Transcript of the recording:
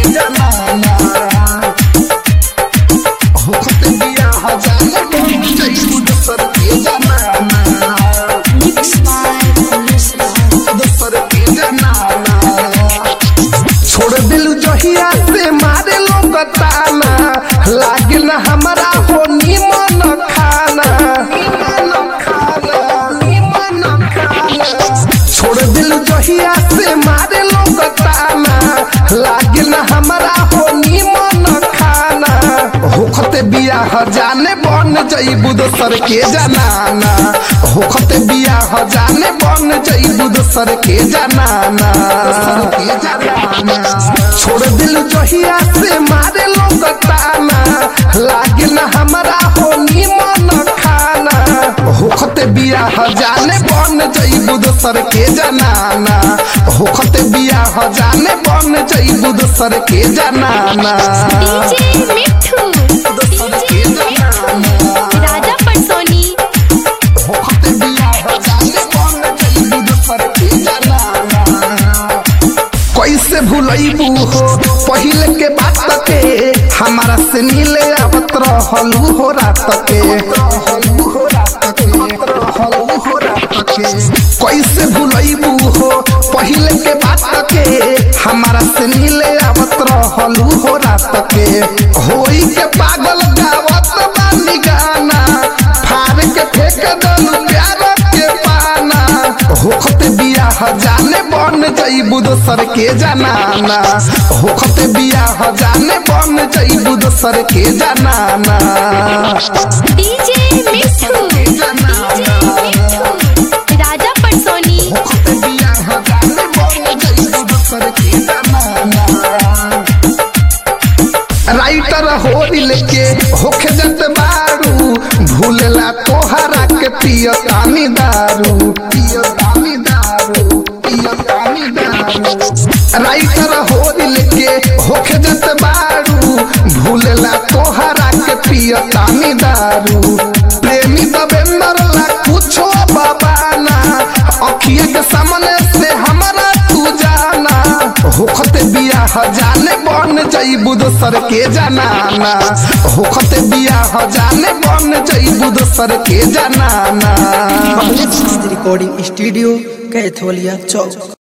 जनाना होखत बिया हजारे बन जइबू दोसर के जनाना Mixed by Police Love. दोसर के जनाना छोड़ दिल जहिया से मारे लोग ताना लागे न हमारा हो निमन खाना निमन खाना निमन खाना छोड़ दिल जहिया से मारे लोग ताना लागे न हमारा हो निमन खाना होखते बियाह जाने बन जइबू दोसर के जनाना होखते बियाह जाने बन जइबू दोसर के जनाना के जनाना छोड़ दिल जहिया से मारे लोग ताना लागे न हमारा हो निमन खाना होखते बियाह जाने बन जइबू दोसर के जनाना होखते बियाह जाने बन जइबू दोसर के जनाना DJ मिठू दोसर के जनाना राजा परसोनी होखते बियाह जाने बन जइबू दोसर के जनाना कैसे भूलैबू हो पहले के बात के हमारा से नीले आवत रहलू हो रात के कैसे भूलैबू हो पहले के बात के हमारा से नीले आवत रहलू हो रात के होई के पागल गावत बानी गाना फाड़ के फेंक दलू प्यार के पाना होखते बियाह जाने बन जइबू दोसर के जनाना होखते बियाह जाने बन जइबू दोसर के जनाना DJ मिठू DJ मिठू राजा परसोनी होखते बियाह जाने बन जइबू दोसर के जनाना राइटर हो लेके होखे जत बारू भूलला तोहरा के पिय तानी दारू पिय तानी दारू पिय तानी दारू राइटर हो लेके होखे जत बारू भूलला तोहरा के पिय तानी दारू प्रेमी दबेंदर ला कुछो बाबाना अखिया के सामने से हमारा तू जाना होखते बियाह जाने बन जइबू दोसर के जनाना होखते बियाह जाने बन जइबू दोसर के जनाना रिकॉर्डिंग स्टूडियो कैथोलिया चौक